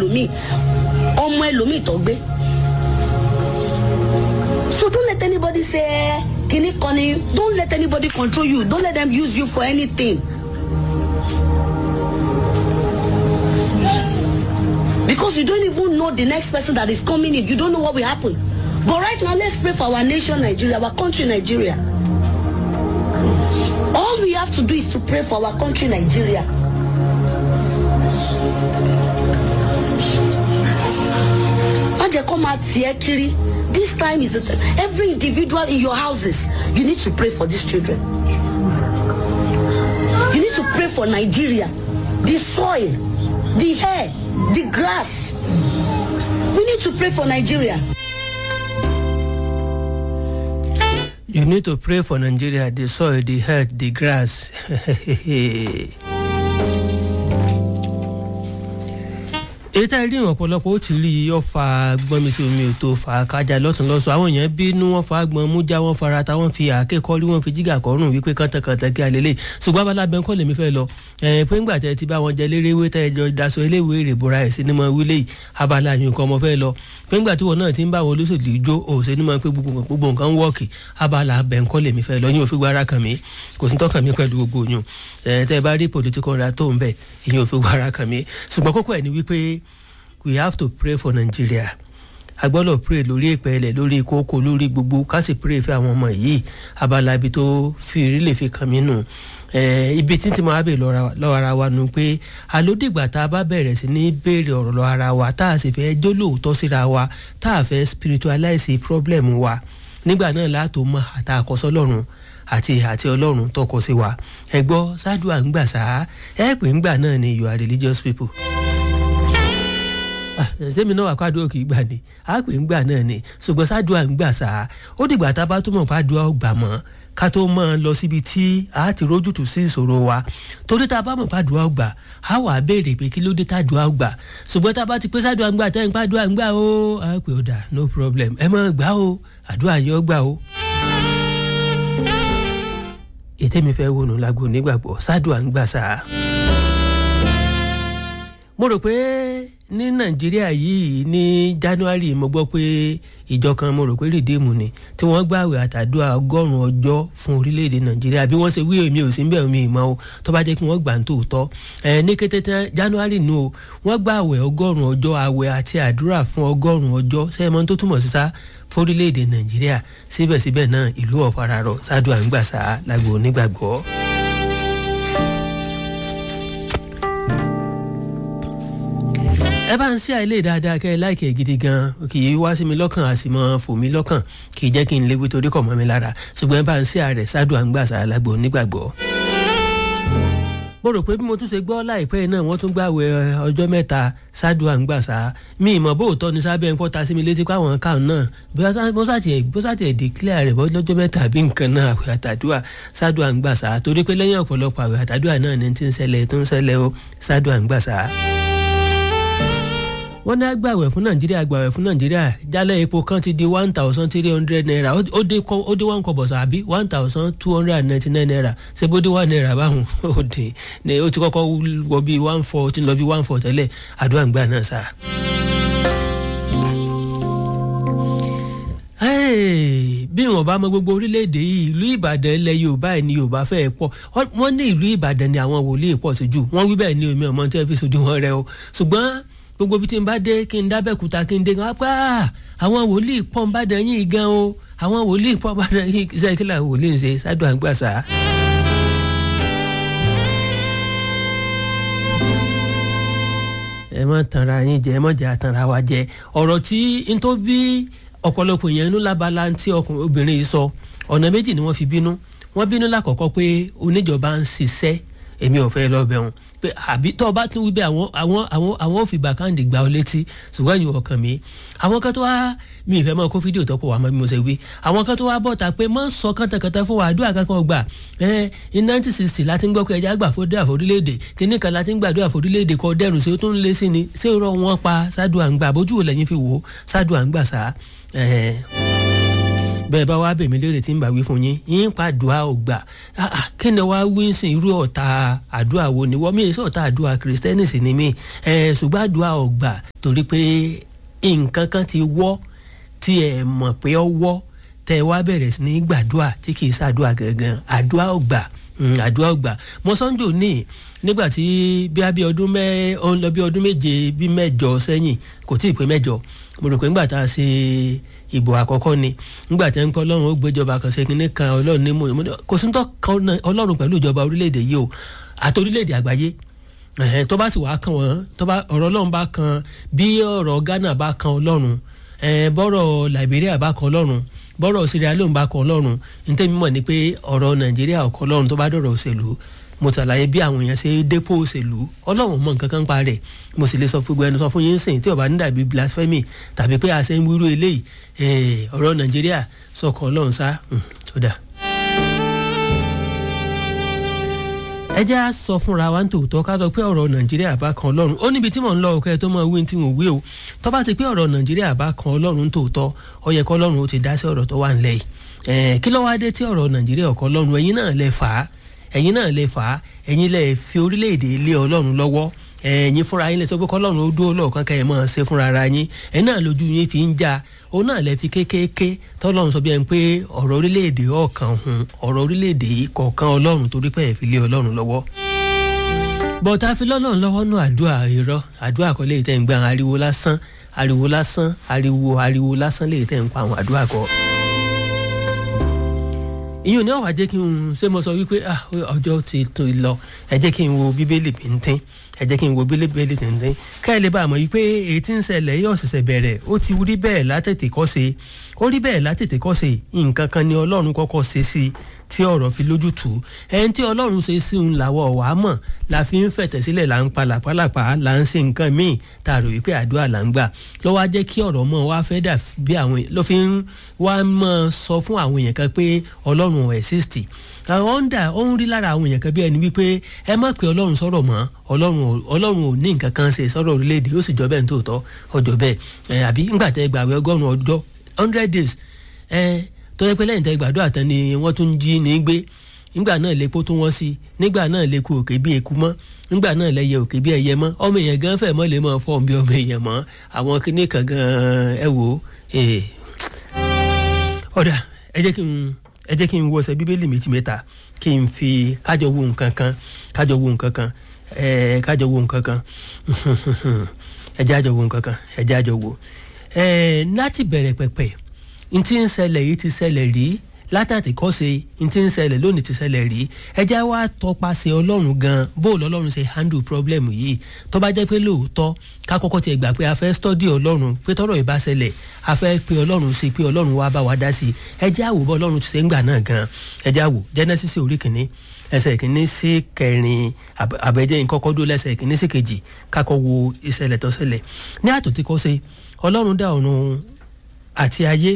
ẹlòmíì ọmọ ẹlòmíì tó gbé so don't let anybody say kini koni don't let anybody control you don't let them use you for anything because you don't even know the next person that is coming in you don't know what will happen but right now let's pray for our nation nigeria our country nigeria all we have to do is to pray for our country nigeria má jẹ́ kó máa tiẹ̀ kiri this time is the time every individual in your houses you need to pray for these children you need to pray for nigeria the soil the air the grass we need to pray for nigeria. You need to pray for Nigeria, the soil, the earth, the grass. èyí tá a rí ìwọ̀n ọ̀pọ̀lọpọ̀ ó ti rí i yọ fa gbọ́n mi sí omi ò tó fa kájà lọ́tún lọ́sọ̀ àwọn èèyàn bínú wọn fa gbọ́n mú já wọn fara ta wọn fi àáké kọ́rí wọn fi jígà kọ́rùn wípé kọ́ńtàkọ́ńtà kí a lè lè ṣùgbọ́n abala bẹ́ẹ̀ kọ́ lèmi fẹ́ lọ ẹ̀ pé ńgbà tẹ́ ti bá wọn jẹ léréwé tẹ́ ẹ jọ daṣọ eléwé rè bora ẹ̀ sí ni mo wílé yìí abala yìí nǹkan ọmọ fẹ́ lọ pé ńgbà tí wọn náà ti ń bá wọn olóṣèlú jó òṣè ni mo pé gbogbo nǹkan wọ́ọ̀kì abala bẹ́ẹ̀ kọ́ lèmi fẹ́ lọ yín òfin gbára kàn mí kò sí tọ́kàn mí pẹ̀lú gbogbo yín ẹ̀ tẹ́ ẹ bá rí political ra tó ń bẹ̀ ìyẹn òfin gbára kàn mí ṣùgbọ́n kókó ẹ̀ ni wípé we have to pray for nigeria a gbọ́dọ̀ pray lórí ìpẹ́lẹ̀ lórí kókó lórí gbogbo ká sì pray fún àwọn ọmọ yìí abala ibi tó fi rí lè fi kàn mí nù ibi tí tí mo wá bèèrè lọ́wọ́ ara wa nu pé àlódìgbà tá a bá bẹ̀rẹ̀ sí ní béèrè ọ̀rọ̀ lọ́wọ́ ara wa tá a sì fẹ́ jólóòótọ́ síra wa tá a fẹ́ spiritualize problem wa nígbà náà látò mọ àtàkọ́sọ́ lọ́rùn àti àti ọlọ́run tọkọ sí wa ẹ gbọ́ ṣáàdùà ń gbà sáà ẹ pè ń gbà náà ni you are religious people sẹ́mi náà wà kádùá kì í gbà ní àpè ń gbà náà ni ṣùgbọ́n sádùá ń gbà sáà ó dìgbà tá a bá túmọ̀ kádùá ó gbà mọ́ ká tó mọ́ ọ lọ síbi tí a ti rójútùú sí ìṣòro wa torí tá a bá mọ̀ kádùá ó gbà á wà á béèrè pé kí ló dé tádùá ó gbà ṣùgbọ́n tá a bá ti pé sádùá ń gbà tẹ́ ń kádùá ń gbà ó àpè ó dà no problem ẹ mọ̀ gbà ó àdúrà yẹn ó gbà ó. ètè mi fẹ́ wọnú lágbo nígbàgbọ́ sádùá ń gbà sáà mo rò pé ní nàìjíríà yìí ní january mo gbọ́ pé ìjọ kan mo rò pé rìdíìmù ni tí wọ́n gbààwẹ̀ àtàdúrà ọgọ́rùn-ún ọjọ́ fún orílẹ̀-èdè nàìjíríà bí wọ́n ṣe wí èmi ò sí bẹ́ẹ̀ mi ìmọ̀ o tó bá jẹ́ kí wọ́n gbà ń tòótọ́ ẹ̀ ní kété tán january nu o wọ́n gbààwẹ̀ ọgọ́rùn-ún ọjọ́ àwẹ̀ àti àdúrà fún ọgọ́rùn-ún ọjọ́ sẹ́yìn tó túmọ̀ sí sá fórílẹ̀-èdè nàìjíríà síbẹ̀síbẹ̀ náà ìlú ọ̀fararọ̀ sádùn àǹgbàsá lágbo onígbàgbọ́. ẹ bá ń ṣe àìlè dáadáa kẹ́ ẹ láìkẹ́ gidi gan kì í wá sí mi lọ́kàn àti mọ́ fò mí lọ́kàn kì í jẹ́ kí n léwu torí kọ̀ mọ́ mi lára ṣùgbọ́n ẹ bá ń ṣe àrẹ̀ ṣáàdùn àǹgbàṣà alágbó nígbàgbọ́. mo rò pé bí mo tún ṣe gbọ́ láìpẹ́ náà wọ́n tún gbàwé ọjọ́ mẹ́ta ṣáàdùn àǹgbàṣà mi ìmọ̀ bóòtọ́ ni sábẹ́ ń pọ́ta sí mi létí pé àwọn káwọn náà bó sàtì ẹ̀ declare rẹ̀ lọ́jọ́ mẹ́ta bí nǹkan náà àwẹ̀ àtàdúrà ṣáàdùn àǹgbàṣà torí pé lẹ́yìn ọ̀pọ̀lọpọ̀ àwẹ̀ àtàdúrà náà ni ti ń ṣẹlẹ̀ tó ń ṣẹlẹ̀ o ṣáàdùn àǹgbàṣà wọ́n ní agbàwẹ̀ fún nàìjíríà agbàwẹ̀ fún nàìjíríà jálẹ̀ epo kan ti di one thousand three hundred naira ó dé ó dé one kọ̀bọ̀ sàbí one thousand two hundred and ninety nine naira ṣé bó dé one naira báwọn ó dín ní ó ti kọ́kọ́ wọ bí one four ó ti lọ bí one four tẹ́lẹ̀ àdúrà ń gbà náà sá. bí wọn bá mọ gbogbo orílẹ̀-èdè yìí ìlú ìbàdàn ilẹ̀ yorùbá ẹ̀ ní yorùbá fẹ́ẹ́ pọ̀ wọ́n ní ìlú ìbàdàn ni àwọn wòlíì pọ̀ sí jù wọ́n wí bẹ́ẹ̀ ní omi ọmọ tí wọ́n fi sojú wọn rẹ o ṣùgbọ́n gbogbo bí tí n bá dé kí n dábẹ́kúta kí n dé kan pa àwọn wòlíì pọ̀ ń bá dàn yín gan o àwọn wòlíì pọ̀ ń bá dàn yín ṣe kí làwọn wòlíì ń ṣe ṣáàdùn àgbàṣà. ẹ má tanra yín jẹ ẹ má jẹ àtanra wa jẹ ọ̀rọ̀ tí n tó bí ọ̀pọ̀lọpọ̀ yẹn inú lábala tí ọkùnrin obìnrin yìí sọ ọ̀nà méjì ni wọ́n fi bínú wọ́n bínú lákọ̀ọ́kọ́ pé oníjọba ń ṣiṣẹ́ èmi ò fẹ́ lọ bẹ̀rùn pé àbí tó o bá tún wí bẹ́ẹ̀ àwọn àwọn àwọn àwọn ò fi bàkàndì gbà ọ létí ṣùgbọ́n ìyẹn ọkàn mi àwọn kan tó wá mi ìfẹ́ mọ́ kó fídíò tó pọ̀ wá mọ́ bí mo ṣe wí àwọn kan tó wá bọ̀ ta pé má sọ kàntàkàntà fún wa àdúrà kankan gbà ẹ ní nineteen sixty láti ń gbọ́ pé ẹja gbà fódé àforílẹ̀-èdè kíní kan láti ń gbàdúrà àforílẹ̀-èdè kọ dẹ́rùn sí ó tún lé sí ni ṣé ó rọ wọn pa ṣáàdùn àǹgbà bójú ò lẹ́yìn fi wò ó ṣáàdùn àǹgbà sá bẹ́ẹ̀ bá wá bèmí léèrè tí ń bá wí fún yín yín pa àdúrà ò gbà kí ni wàá wí sí irú ọ̀tá àdúrà wo ni wọ́n mi èso ọ̀tá àdúrà kìrìsìtẹ́nì sì ni mí ṣùgbọ́n àdúrà ò gbà torí pé nǹkan kan ti wọ́ tí ẹ mọ̀ pé ọ wọ́ tẹ wá bẹ̀rẹ̀ sí ní gbàdúrà tí kì í ṣàdúrà gangan àdúrà ò gbà àdúrà ò gbà mo sọ́njò ní nígbà tí bí abí ọdún mẹ́ ọ ń lọ bí ọdún méje bí mẹ́jọ sẹ́yìn kò tí ì pé mẹ́jọ mo rò pé ńgbà tá a ṣe ìbò àkọ́kọ́ ni ńgbà tí ń pẹ́ ọlọ́run ó gbéjọba kan ṣe kínní kan ọlọ́run ní mò ń kò sí tó kan ọlọ́run pẹ̀lú ìjọba orílẹ̀-èdè yìí o àti orílẹ̀-èdè àgbáyé tó bá sì wá kan wọ́n tó bá ọ̀rọ̀ ọlọ́run bá kan bí ọ̀rọ̀ Ghana bá kan ọlọ́run bọ́rọ̀ Liberia bá kan ọlọ́run bọ́rọ̀ Sierra Leone bá kan ọlọ́run ní tẹ́mi mọ̀ ni pé ọ̀rọ̀ Nàìjíríà ọ̀kan ọlọ́run tó bá dọ̀rọ̀ òṣèlú mo ṣàlàyé bí àwọn èèyàn ṣe dépò òṣèlú ọlọ́run mọ nǹkan kan pa rẹ̀ mo sì lè sọ fún gbẹnu sọ fún yín sìn tí ó bá ní dàbí blasphemy tàbí pé àṣẹ ń wúrú eléyìí ọ̀rọ̀ nàìjíríà sọkàn ọlọ́run sá ó dà. ẹ jẹ́ à sọ fúnra wa ní tòótọ́ ká sọ pé ọ̀rọ̀ nàìjíríà bá kan ọlọ́run ó níbi tí mò ń lọ òkè tó mọ wí tí mò ń wí o tó bá ti pé ọ̀rọ̀ nàìjíríà bá kan ọlọ́run tòótọ́ ó yẹ kọ́ ọlọ́run ó ti dá sí ọ̀rọ̀ tó wà nílẹ̀ yìí kí ló wá dé tí ọ̀rọ̀ nàìjíríà ọ̀kan ọlọ́run ẹ̀yin náà lè fà á ẹ̀yin náà lè fà á ẹ̀yin lè fi orílẹ̀-èdè lé ọlọ́run lọ́wọ́ ẹ̀yin fúnra yín lè sọ pé kọ́lọ́run ó dúró lọ́ọ̀kan kẹ́ ẹ̀ máa ṣe fúnra ara yín ẹ̀yin náà lójú yín fi ń já òun náà lè fi kékeré tọ́lọ́run sọ bí ẹni pé ọ̀rọ̀ orílẹ̀-èdè ọ̀kan hun ọ̀rọ̀ orílẹ̀-èdè yìí kọ̀ọ̀kan ọlọ́run torí pé ẹ̀ fi lé ọlọ́run lọ́wọ́ bọ́tà fi lọ́lọ́run lọ́wọ́ nù àdúrà irọ́ àdúrà kọ́ lè tẹ̀ ń gbà ariwo lásán ariwo lásán ariwo ariwo lásán lè tẹ̀ ń pa àwọn àdúrà kọ́ ìyẹn ní ọ̀wá jẹ́ kí n ṣe mo sọ wípé ọjọ́ ti tó lọ ẹ jẹ́ kí n wo bíbélì bíntín ẹ jẹ́ kí n wo bíbélì bíntín ká ẹ lè bá a mọ̀ wípé èyí tí ń ṣẹlẹ̀ yóò ṣẹ̀ṣẹ̀ bẹ̀rẹ̀ ó ti rí bẹ́ẹ̀ látètè kọ́ ṣe ó rí bẹ́ẹ̀ látètè kọ́ ṣe nǹkan kan ni ọlọ́run kọ́kọ́ ṣe sí tí ọ̀rọ̀ fi lójútùú ẹni tí ọlọ́run ṣe sí òun làwọ̀ wà á mọ̀ la fi ń fẹ̀tẹ̀ sílẹ̀ là ń pa làpálàpá là ń ṣe nǹkan míì tá a rò wípé àdúrà là ń gbà ló wá jẹ́ kí ọ̀rọ̀ mọ́ wá fẹ́ dà bí àwọn ló fi ń wá mọ́ sọ fún àwọn èèyàn kan pé ọlọ́run ò ẹ̀sìsìtì àwọn ń dà ó ń rí lára àwọn èèyàn kan bí ẹni wípé ẹ má pé ọlọ́run sọ̀rọ̀ mọ́ ọlọ́run ò ní nǹkan kan ṣe sọ̀rọ̀ orílẹ̀-èdè ó sì jọ bẹ́ẹ̀ ní tòótọ́ ọjọ́ bẹ́ẹ̀ àbí ńgbà tẹ́ gbàwé ọgọ́rùn-ún ọjọ́ hundred days tó yẹ pé lẹ́yìn tẹ́ gbàdúrà tán ni wọ́n tún jí ní gbé nígbà náà lèpo tó wọ́n sí nígbà náà lèku òkè bí eku mọ́ nígbà náà lẹ́yẹ òkè bí ẹyẹ mọ́ ọmọ èèyàn gan fẹ́ mọ́ lè mọ́ fọ́ọ̀mù bí ọmọ èèyàn mọ́ àwọn kíní kan gan ẹ wò ó ọ̀dà ẹ jẹ́ kí n ẹ jẹ́ kí n wọṣẹ bíbélì méjì mẹ́ta kí n fi kájọ wo nǹkan kan kájọ wo nǹkan kan ẹ kájọ wo nǹkan kan ẹ jẹ́ àjọ wo nǹkan kan ẹ jẹ́ àjọ wo ẹ láti bẹ̀rẹ̀ pẹ̀pẹ̀ n tí ń ṣẹlẹ̀ yìí ti ṣẹlẹ̀ rí látàtí kọ́ ṣe n tí ń ṣẹlẹ̀ lónìí ti ṣẹlẹ̀ rí ẹ jẹ́ wá tọpasẹ̀ ọlọ́run gan bó lọ́lọ́run ṣe handle problem yìí tó bá jẹ́ pé lóòótọ́ ká kọ́kọ́ tiẹ̀ gbà pé a fẹ́ study ọlọ́run pé tọ́rọ̀ ìbá ṣẹlẹ̀ a fẹ́ pe ọlọ́run sí pé ọlọ́run wá bá wa dá sí ẹ jẹ́ àwò bọ́ ọlọ́run ti ṣe ń gbà náà gan ẹ jẹ́ àwò Genesis orí kìíní ẹsẹ̀ kìíní sí kẹrin àbẹ̀jẹ́ ìkọ́kọ́ dó lẹ́sẹ̀ kìíní sí kejì kákọ́ wo ìṣẹ̀lẹ̀ tó ṣẹlẹ̀ ní àtòtí kọ́ ṣe ọlọ́run dá ọ̀run àti ayé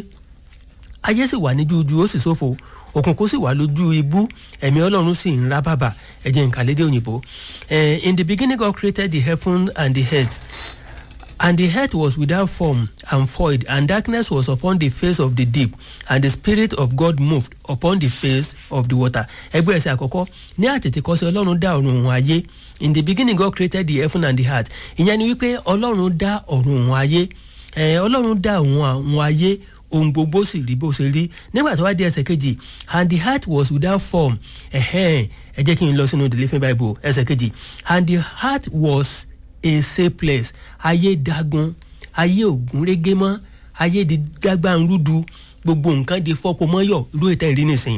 ayé sì wà ní jújú ó sì ṣófo òkùnkùn sì wà lójú ibú ẹ̀mí ọlọ́run sì ń rá bàbà ẹ̀jẹ̀ nǹkan lédè òyìnbó in the beginning God created the heaven and the earth and the earth was without form and void and darkness was upon the face of the deep and the spirit of God moved upon the face of the water ẹgbẹ́ ẹsẹ̀ àkọ́kọ́ ní àtètèkọ́sí ọlọ́run dá ọ̀run òun ayé in the beginning God created the heaven and the earth ìyẹn ni wípé ọlọ́run dá ọ̀run òun ayé ọlọ́run dá òun ayé ohun gbogbo sì rí bó ṣe rí nígbà tó wá dé ẹsẹ̀ kejì and the heart was without form ẹ̀hẹ́n ẹ jẹ́ kí n lọ sínú the living bible ẹsẹ̀ kejì and the heart was a safe place ayé dagun ayé ògún régé mọ́ ayé di dágbàrúdu gbogbo nǹkan di fọ́pọ̀ mọ́yọ̀ irú ètò ìrí nìsín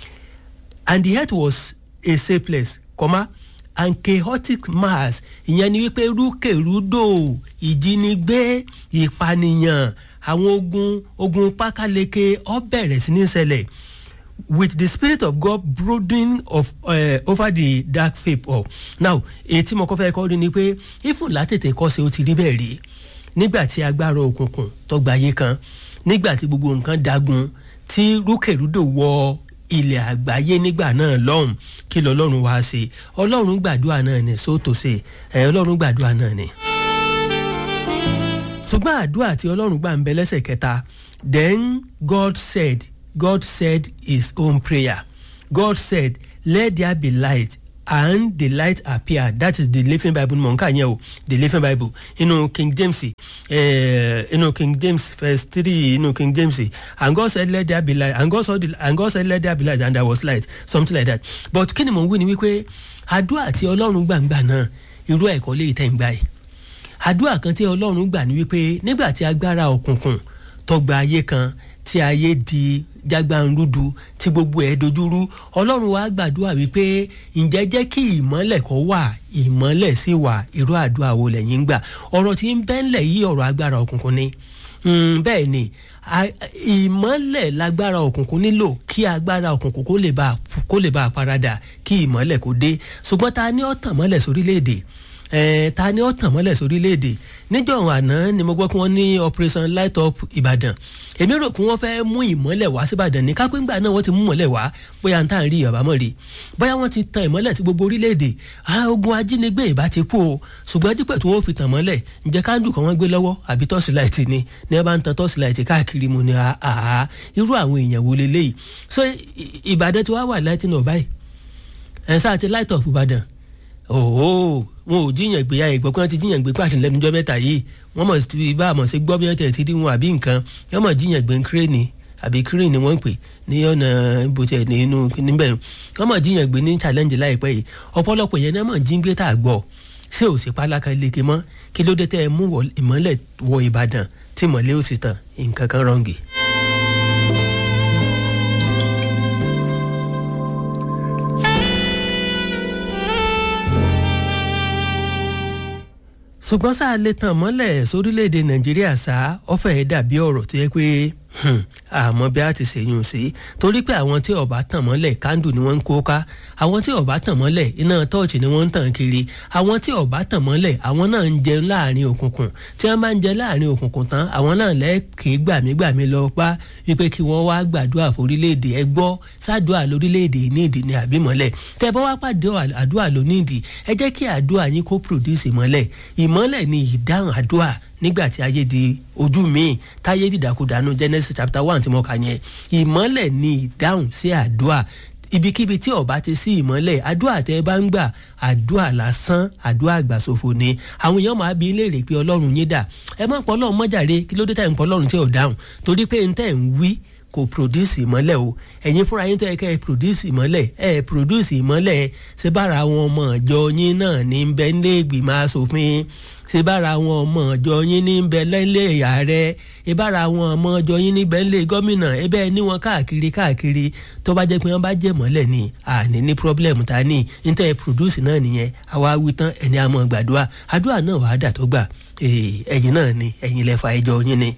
and the heart was a safe place kọ́má and chaotic mass ìyẹn ni wípé rúkèrúdò ìjínigbé ìpànìyàn àwọn ogun ogun pákáleke ó bẹ̀rẹ̀ sí ní ṣẹlẹ̀ with the spirit of God brooding of, uh, over the dark vapor now èyí tí mo kọ́ fẹ́ kọ́ rí ni pé ifun látètè kọ́ ṣe ó ti rí bẹ́ẹ̀ rí nígbà tí agbára òkùnkùn tó gbayé kan nígbà tí gbogbo nǹkan dagun tí rúkèrúdò wọ ilẹ̀ àgbáyé nígbà náà lọ́hùn kí lọ́lọ́run wá ṣe ọlọ́run gbàdúrà náà ni sóòtò ṣe ẹ̀ ọlọ́run gbàdúrà náà ni. ṣùgbọ́n àdúrà tí ọlọ́run gbà ń bẹ lẹ́sẹ̀ kẹta then God said God said his own prayer God said let there be light and the light appeared that is the living bible mọ̀ nǹkan yẹn o the living bible inú king james eh, inú king james verse three inú king james and God said let there be light and God, saw the, and God said let there be light and there was light something like that but kí ni mò ń wí ni wípé àdúrà tí ọlọ́run gbàǹgbà náà irú ẹ̀kọ́ lè tẹ̀ ń gbà yìí àdúrà kan tí ọlọ́run gbà ní wípé nígbà tí agbára òkùnkùn tọgbà ayé kan tí ayé di jágbánrúdu tí gbogbo ẹ̀ dojúrú ọlọ́run wa gbàdúrà wípé ǹjẹ́ jẹ́ kí ìmọ́lẹ̀ kó wà ìmọ́lẹ̀ sì wà irú àdúrà wo lẹ́yìn ń gbà ọ̀rọ̀ tí ń bẹ́ńlẹ̀ yí ọ̀rọ̀ agbára òkùnkùn ni Mm, bẹ́ẹ̀ ni a- ìmọ́lẹ̀ lágbára òkùnkùn nílò kí agbára òkùnkùn kó lè bá kó lè bá a paradà kí ìmọ́lẹ̀ kó dé ṣùgbọ́n ta ni ó tàn mọ́lẹ̀ sórílẹ̀‐èdè Eh, ta ni ó tàn mọ́lẹ̀ sórílẹ̀‐èdè níjọ́ àná ni mo gbọ́ pé wọ́n ní operation light up ìbàdàn èmi rò pé wọ́n fẹ́ mú ìmọ́lẹ̀ wá síbàdàn ní kápẹ́ngbà náà wọ́n ti mú ìmọ́lẹ̀ wá bóyá n tá à ń rí àbámọ̀ rí bóyá wọ́n ti tan ìmọ́lẹ̀ sí gbogbo orílẹ̀‐èdè ah, ogun ajínigbé ìbá ti kú o ṣùgbọ́n dípẹ̀ tí wọ́n fi tàn mọ́lẹ̀ ǹjẹ́ káńdù kan wọ́n gbé lọ́wọ́ àbí tọ́síláìtì ni ní ẹ bá ń tan tọ́síláìtì káàkiri mu ni àá irú àwọn èèyàn wo leléyìí so i- i- ìbàdàn ti wá wà láti nà báyìí ẹ̀ sáà ti light up ìbàdàn òhò wọn ò jíyàn gbé ya ìgbọ́ pé wọ́n ti jíyàn gbé pàṣẹ lẹ́nujọ́ mẹ́ta yìí wọ́n mọ̀ sí bá àmọ̀ sí gbọ́ bí wọ́n tẹ̀ ti rí wọn àbí nǹkan wọ́n mọ̀ jíyàn gbé kírèènì àbí kírèènì ni wọ́n ń pè ní ọ̀nà ibùtẹ̀ nínú níbẹ̀ wọ́n mọ̀ jíyàn gbé ní challenge láìpẹ́ yìí ọ̀pọ̀lọpọ̀ yẹn náà mọ̀ jí gbé tá a gbọ́ ṣé ò sí pálákà léke mọ́ kí ló dé tẹ́ ẹ mú wọ- ìmọ́lẹ̀ wọ ìbàdàn tí mọ̀lẹ́ ò sì tàn nǹkan kan rọ̀ǹgì. ṣùgbọ́n sáà lè tàn mọ́lẹ̀ sórílẹ̀‐èdè nàìjíríà sá ọ̀fẹ́ ẹ̀ dàbí ọ̀rọ̀ tó yẹ pé hmm, àmọ́ bí a ti ṣèyún sí torí pé àwọn tí ọba tàn mọ́lẹ̀ kándù ni wọ́n ń kó ká àwọn tí ọba tàn mọ́lẹ̀ iná tọ́ọ̀chì ni wọ́n ń tàn kiri àwọn tí ọba tàn mọ́lẹ̀ àwọn náà ń jẹun láàrin òkùnkùn tí wọ́n bá ń jẹ láàrin òkùnkùn tán àwọn náà lẹ́ẹ̀kẹ́ gbàmígbàmí lọ pa wípé kí wọ́n wá gbàdúrà forílẹ̀-èdè ẹ gbọ́ sádùá lórílẹ̀-èdè nídìí ni àbímọ́lẹ̀ tẹ́ bá wá pàdé àdúrà lónídìí ẹ jẹ́ kí àdúrà yín kó produce ìmọ́lẹ̀ ìmọ́lẹ̀ ni ìdáhùn àdúrà nígbà tí ayé di ojú míì táyé dìdàkudànù Genesis chapter one tí mo kà yẹn ìmọ́lẹ̀ ni ìdáhùn sí àdúrà ibikíbi tí ọba ti sí ìmọ́lẹ̀ àdúrà tẹ́ ẹ bá ń gbà àdúrà lásán àdúrà àgbàsòfò ni àwọn èèyàn máa bí léèrè pé ọlọ́run yín dà ẹ má pọ̀ ọlọ́run mọ́jàre kí ló dé tẹ̀ ń pọ̀ ọlọ́run tí ò dáhùn torí pé n tẹ́ ń wí kò produce ìmọ́lẹ̀ o ẹ̀yin fúnra yín tó yẹ kẹ́ ẹ produce ìmọ́lẹ̀ ẹ produce ìmọ́lẹ̀ ṣé bára àwọn ọmọ ìjọ yín náà ní ń bẹ nílé ìgbìmọ̀ asòfin ṣé bára àwọn ọmọ ìjọ yín ní ń bẹ nílé ààrẹ ṣé bára àwọn ọmọ ìjọ yín níbẹ̀ nílé gómìnà ẹ bẹ́ẹ̀ ní wọn káàkiri káàkiri tó bá jẹ́ pé wọ́n bá jẹ́ mọ́lẹ̀ ni àní ní problem ta ní níta ẹ produce náà nìyẹn àwa wí tán ẹni àmọ́ gbàdúrà àdúrà náà wàá dà tó gbà ẹ̀yin náà ni ẹ̀yin lẹ́fà ẹjọ́ yín ni.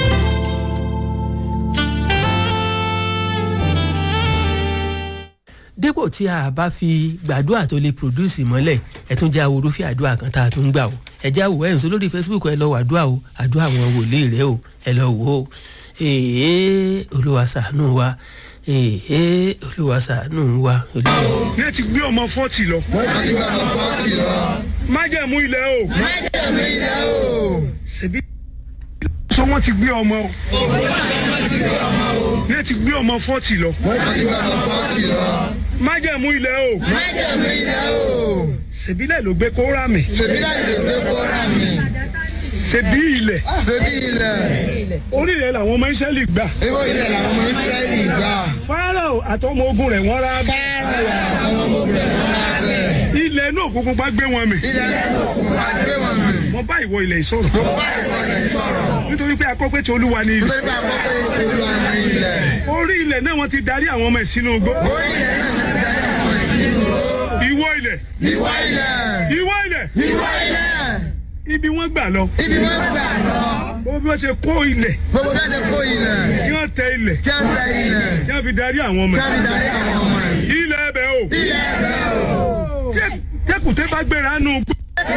dípò tí a bá fi gbàdúrà tó lè produce ìmọ́lẹ̀ ẹ tún jẹ́ àwòrán fi àdúrà kan tá a tún gbà o ẹ jẹ́ àwò ẹ̀ ń sọ lórí Facebook ẹ lọ wò àdúrà o àdúrà àwọn wòlíì rẹ o ẹ lọ wò ó èèyàn olúwa ṣàánú wa èèyàn olúwa ṣàánú wa. ní ti gbé ọmọ fọ́ọ̀tì lọ. májẹ̀mú ilẹ̀ o. májẹ̀mú ilẹ̀ o. ṣèbí sọ wọ́n ti gbé ọmọ o. ní ti gbé ọmọ fọ́ọ̀tì lọ. májẹ̀mú ilẹ̀ o. májẹ̀mú ilẹ̀ o. ṣèbí lẹ̀ ló gbé kóra mi. ṣèbí láì lè gbé kóra mi. ṣèbí ilẹ̀. ṣèbí ilẹ̀. orí rẹ̀ làwọn ọmọ Ísírẹ́lì gbà. ìwọ ilẹ̀ làwọn ọmọ Ísírẹ́lì gbà. Fáráò àtọmọ ogun rẹ̀ wọ́n rá bẹ́. Fáráò àwọn ọmọ ogun rẹ̀ wọ́n rá bẹ́. ilẹ̀ náà òkùnkùn bá gbé wọn mì. ilẹ̀ náà òkùnkùn bá gbé wọn mì. mo bá ìwọ ilẹ̀ ìsọ̀rọ̀. mo bá ìwọ ilẹ̀ sọ̀rọ̀. nítorí pé akọ́pẹ́ tí olúwa ni ilẹ̀. nítorí pé àkọ́kọ́ yìí ti lọ ní ilẹ̀. orí ilẹ̀ náà wọ́n ti darí àwọn ọmọ ẹ̀ sínú igbó. orí ilẹ̀ náà ti darí àwọn ìsinmi. ìwọ ilẹ̀. ìwọ ilẹ̀. ìwọ ilẹ̀. ìwọ ilẹ̀. ibi wọ́n gbà lọ. ibi wọ́n gbà lọ. bó bí wọ́n ṣe kó ilẹ̀. gbogbo bẹ́ẹ̀ ti kó ilẹ̀. tí wọ́n tẹ ilẹ̀. tí wọ́n tẹ ilẹ̀. tí wọ́n fi darí àwọn ọmọ tí ẹ̀. wọ́n fi darí àwọn ọmọ ẹ̀. ilẹ̀ ẹbẹ̀ o. ilẹ̀ ẹ̀bẹ̀ o. Tẹ- tẹkùtẹ bá gbéra nù gbó.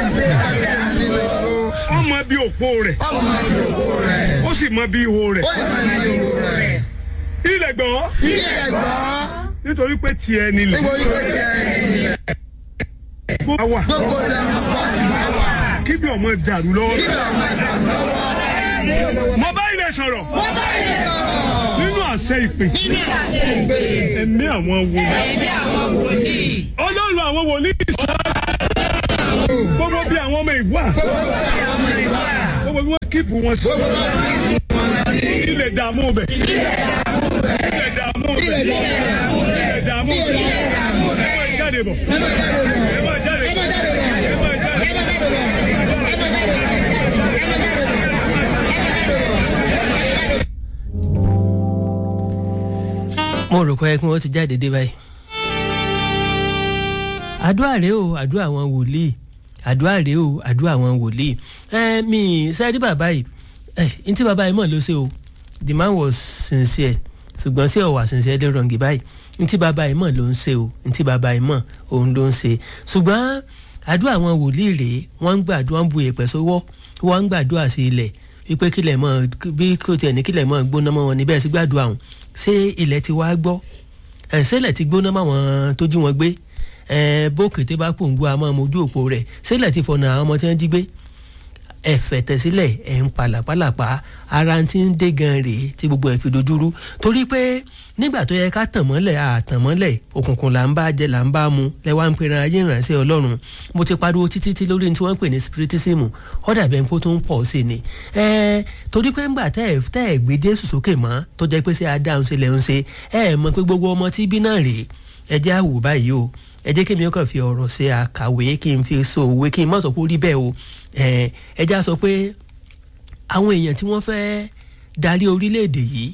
ọmọ bí òpó rẹ̀. ọmọ ìdòkó rẹ̀. ó sì mọ bí ihò rẹ̀. ó sì máa ń ìdòkó rẹ̀. ilẹ̀ gbọ́n. ilẹ̀ gbọ́. nítorí pé tiẹ̀ nílẹ̀. níbo ni kò tiẹ̀ ilẹ̀. gbogbo wà. gbogbo ìdààmú fọ́ọ̀sì máa wà. kí bí ọmọ dàrú lọ́wọ́. kí ló máa dà lọ́wọ́. mo bá ilẹ̀ sọ̀rọ̀. wọ́n bá ilẹ̀ sọ̀rọ̀. nínú àṣẹ àṣẹ ìpè nínú àṣẹ ìgbè ẹ̀mí àwọn wòlíì ẹ̀mí àwọn wòlíì ọlọ́run àwọn wòlíì sọ gbogbo bí àwọn ọmọ ìwà ọmọ ìwà gbogbo bí wọ́n kíìpù wọn sí ilẹ̀ dààmú bẹ̀ ilẹ̀ dààmú bẹ̀ ilẹ̀ dààmú bẹ̀ ẹ máa jáde bọ̀ ẹ máa jáde bọ̀ ẹ máa jáde bọ̀. mo rò pé kí wọ́n ti jáde dé báyìí. àdúrà rèé o àdúrà àwọn wòlíì àdúrà rèé o àdúrà àwọn wòlíì ẹ mi sẹ́ẹ̀dí bàbá yìí ẹ n tí bàbá yìí mọ̀ ló ṣe o the man was sincere ṣùgbọ́n sí ọ̀wà sincere dé rọ̀ǹgì báyìí n tí bàbá yìí mọ̀ ló ń ṣe o n tí bàbá yìí mọ̀ òun ló ń ṣe ṣùgbọ́n àdúrà àwọn wòlíì rèé wọ́n ń gbàdúrà ń bu èèpẹ̀ sówọ́ wọ́n ń gbàdúrà sí ilẹ̀ wípé kílẹ̀ mọ́ bí kò tiẹ̀ ní kílẹ̀ mọ́ gbóná mọ́ wọn níbẹ̀ sí gbàdúrà ọ̀hún ṣé ilẹ̀ ti wá gbọ́ ẹ̀ ṣẹlẹ̀ ti gbóná mọ́ wọn tó jí wọn gbé ẹ̀ bókè tó bá pòǹgbò àmọ́ mojú òpó rẹ̀ ṣẹlẹ̀ ti fọ̀nà àwọn ọmọ tí wọ́n jí gbé ẹ fẹ̀tẹ̀ sílẹ̀ ẹ̀ ń palàpalàpà ara ti ń dé gan rèé tí gbogbo ẹ̀ fi dojúrú torí pé nígbà tó yẹ ká tàn mọ́lẹ̀ àtàn mọ́lẹ̀ òkùnkùn là ń bá jẹ là ń bá mu lẹ́wà ń pera ayé ìrànṣẹ́ ọlọ́run mo ti pariwo títí tí lórí tí wọ́n ń pè ní spiritism ó dàbẹ̀ kó tó ń pọ̀ sí ni ẹ torí pé ńgbà tẹ́ ẹ̀ tẹ́ ẹ̀ gbé Jésù sókè mọ́ tó jẹ́ pé ṣé adáhùn ṣe lẹ́ ń ṣe ẹ mọ̀ pé gbogbo ọmọ tí bí náà rèé ẹ jẹ́ àwò báyìí o ẹ jẹ́ kí mi kàn fi ọ̀rọ̀ ṣe àkàwé kí n fi so òwe kí n má sọ pé ó rí bẹ́ẹ̀ o ẹ já sọ pé àwọn èèyàn tí wọ́n fẹ́ darí orílẹ̀-èdè yìí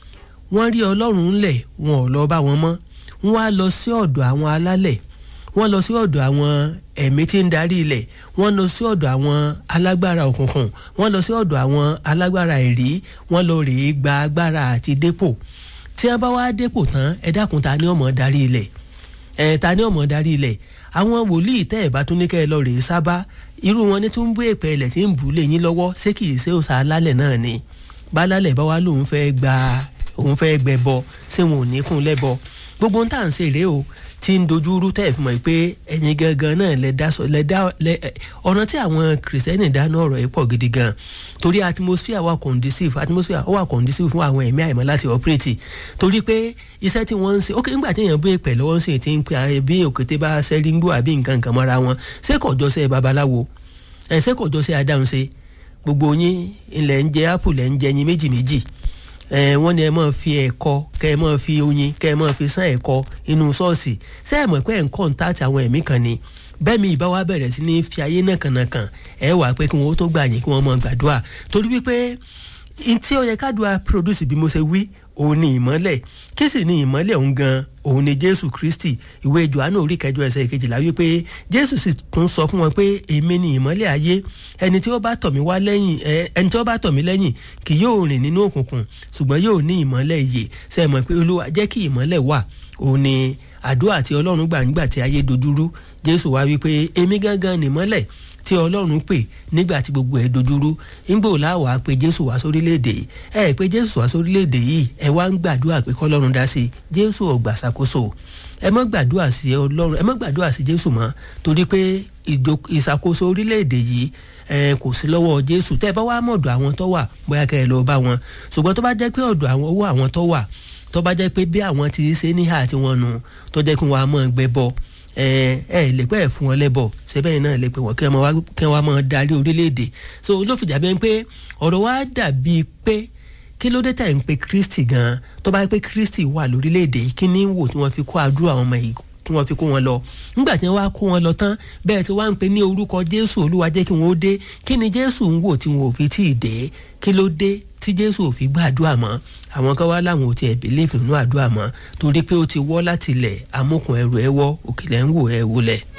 wọ́n rí ọlọ́run ńlẹ̀ wọn ò lọ bá wọn mọ́ wọ́n á lọ sí ọ̀dọ̀ àwọn alálẹ̀ wọ́n lọ sí ọ̀dọ̀ àwọn ẹ̀mí tí ń darí ilẹ̀ wọ́n lọ sí ọ̀dọ̀ àwọn alágbára òkùnkùn wọ́n lọ sí ọ̀dọ̀ àwọn alágbára ẹ̀rí wọ́n lọ rèé gba agbára àti dépò tí wọ́n bá wá dépò tán ẹ dákun ta ni ó máa darí ilẹ̀ ẹ̀ ta ni ó máa darí ilẹ̀ àwọn wòlíì tẹ́ ẹ̀ bá tún ní kẹ́ ẹ lọ rèé sábà irú wọn ní tún ń bú èpè ilẹ̀ tí ń bù lé yín lọ́wọ́ ṣé kìí ṣe òòṣà alálẹ̀ náà ni bá alálẹ̀ bá wá lòun fẹ́ gba òun fẹ́ gbẹbọ ṣé wọn ò ní fún un lẹ́bọ gbogbo ohun tá à ń ṣe rèé o tí ń dojú rú tẹ́ ẹ̀ fi mọ̀ pé ẹ̀yin gangan náà lẹ dá sọ lẹ dá lẹ ọ̀nà tí àwọn kìrìsìtẹ́nì dáná ọ̀rọ̀ yìí pọ̀ gidi gan torí atmosphere wà conducive atmosphere wà conducive fún àwọn ẹ̀mí àìmọ́ láti operate torí pé iṣẹ́ tí wọ́n ń ṣe ok nígbà tí èèyàn bí èpè lọ́wọ́ ń ṣe ti ń pe bí òkété bá ṣẹ́rí ń gbó àbí nǹkan nǹkan mọ́ra wọn ṣé kò jọ ṣe babaláwo ẹ̀ ṣé kò jọ ṣe adáhùn ṣe gbogbo yín ilẹ̀ ń jẹ apple ẹ̀ ń jẹ yín méjì méjì ẹ wọ́n ní ẹ máa fi ẹ̀kọ kẹ́ ẹ máa fi oyin kẹ́ ẹ máa fi sán ẹ̀kọ inú ṣọ́ọ̀ṣì ṣé ẹ mọ̀ pé ẹ̀ ń kọ́ńtàtì àwọn ẹ̀mí kan ni bẹ́ẹ̀ mi ìbá wa bẹ̀rẹ̀ sí ní fi ayé náà kànáàkàn ẹ wà pé kí wọ́n tó gbà yín kí wọ́n máa gbàdúrà torí wípé tí ó yẹ kádùá produce bí mo ṣe wí òun ni ìmọ́lẹ̀ kí sì ni ìmọ́lẹ̀ òun gan òun ni jésù kristi ìwé johannu orí kẹjọ ẹsẹ̀ kejìlá wípé jésù sì tún sọ fún wọn pé èmi ni ìmọ́lẹ̀ ayé ẹni tí ó bá tọ̀ mí wá lẹ́yìn ẹni tí ó bá tọ̀ mí lẹ́yìn kì yóò rìn nínú òkùnkùn ṣùgbọ́n yóò ní ìmọ́lẹ̀ ìyè ṣe mọ̀ pé olúwa jẹ́ kí ìmọ́lẹ̀ wà òun ni àdúrà tí ọlọ́run gbà nígbà tí ayé dojúrú jésù wá wípé èmi gángan nìmọ́lẹ̀ tí ọlọ́run pè nígbà tí gbogbo ẹ̀ dojúrú ńgbò láwàá pé jésù wá sórílẹ̀-èdè ẹ pé jésù wá sórílẹ̀-èdè yìí ẹ wá ń gbàdúrà pé kọ́lọ́run dá sí jésù ò gbà ṣàkóso ẹ má gbàdúrà sí ọlọ́run ẹ má gbàdúrà sí jésù mọ́ torí pé ìṣàkóso orílẹ̀-èdè yìí ẹ kò sí lọ́wọ́ jésù tẹ́ ẹ bá wá mọ̀dọ̀ àwọn tó wà bóyá kẹ́ ẹ lọ bá wọn ṣùgbọ́n tó bá jẹ́ pé ọ̀dọ̀ àwọn owó àwọn tó wà tó bá jẹ́ pé bí àwọn ti ṣe níhà tí wọ́n nu tó jẹ́ kí wọ́n á mọ̀ gbẹ bọ́ ẹ ẹ lè pẹ́ fún wọn lẹ́bọ̀ ṣẹ́bẹ́ náà lè pè wọ́n kí wọ́n máa darí orílẹ̀-èdè so ló fi jàbẹ́ pé ọ̀rọ̀ wa dàbí pé kí ló dé tẹ̀ ń pe Kristi gan tó bá yẹ pé Kristi wà lórílẹ̀-èdè yìí kí ní wò tí wọ́n fi kó àdúrà àwọn ọmọ yìí tí wọ́n fi kó wọn lọ nígbà tí wọ́n wá kó wọn lọ tán bẹ́ẹ̀ tí wọ́n á ń pe ní orúkọ Jésù Olúwa jẹ́ kí wọ́n ó dé kí ni Jésù ń wò tí wọn ò fi tí ì dé kí ló dé tí Jésù ò fi gbàdúrà mọ́ àwọn kan wá láwọn ò tiẹ̀ bìlífì nínú àdúrà mọ́ torí pé ó ti wọ́ láti ilẹ̀ amókun ẹrù ẹ wọ́ òkèlè ń wò ẹ wọlẹ̀.